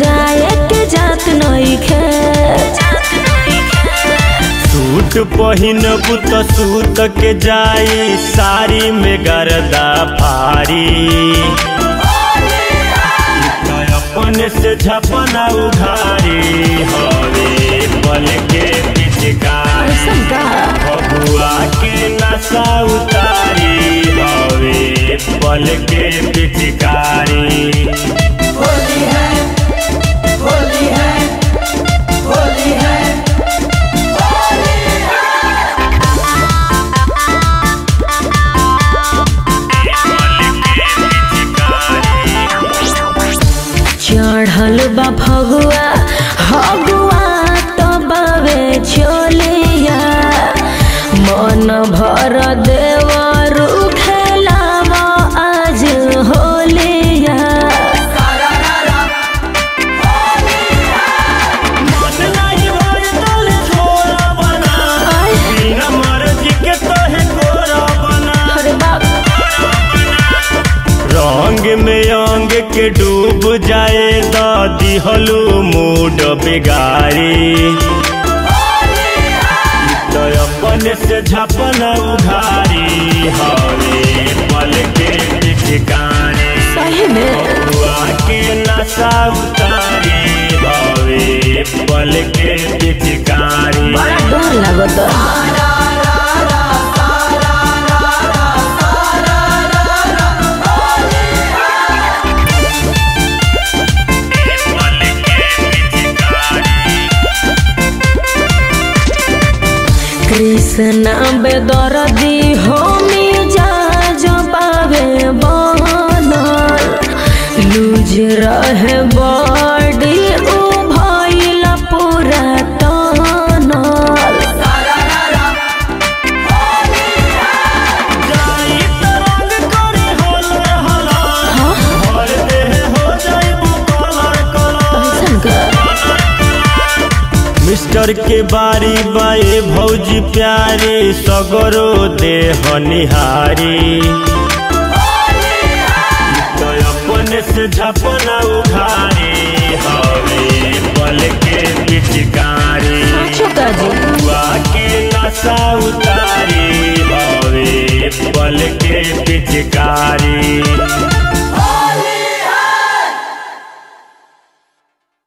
जाए के जात नइखे सूट पहिनबू त सूत के जाई साड़ी में गर्दा फारी त अपने से झपना उघारी हवे पल के पिचकारी ऐसन का बबुआ के नशा उतारी हवे पल के पिचकारी होली है होली है होली है चढ़ल बा फगुआ हगुआ तो बावे चलिया मन भर देवरु खेलावा आज होलिया मन नाही भर तल छोरा बना आय, बिना मर्जी के तोहे गोरा बना अरे बाप रंग में अंग के डूब जाए दादी हलू मूड बिगारी तो अपने से झपना उघारी हवे पल के ठिकाने सही में बुआ के नशा उतारी हवे पल के ठिकानी बड़ा डर लागत कृष्ण बेदरदी होमी जा जो पावे बनल लूज रहे बॉडी उ भइल पूरा तनल जाई तरंग करे होले हला भर देह हो जाइबू कलर कलर ऐसन का मिस्टर के बारी बाए भौजी प्यारे सगरो देह निहारी तो अपने से झपना उघारी हवे पल के पिचकारी साचो का जी बुआ के नशा उतारी हवे पल के पिचकारी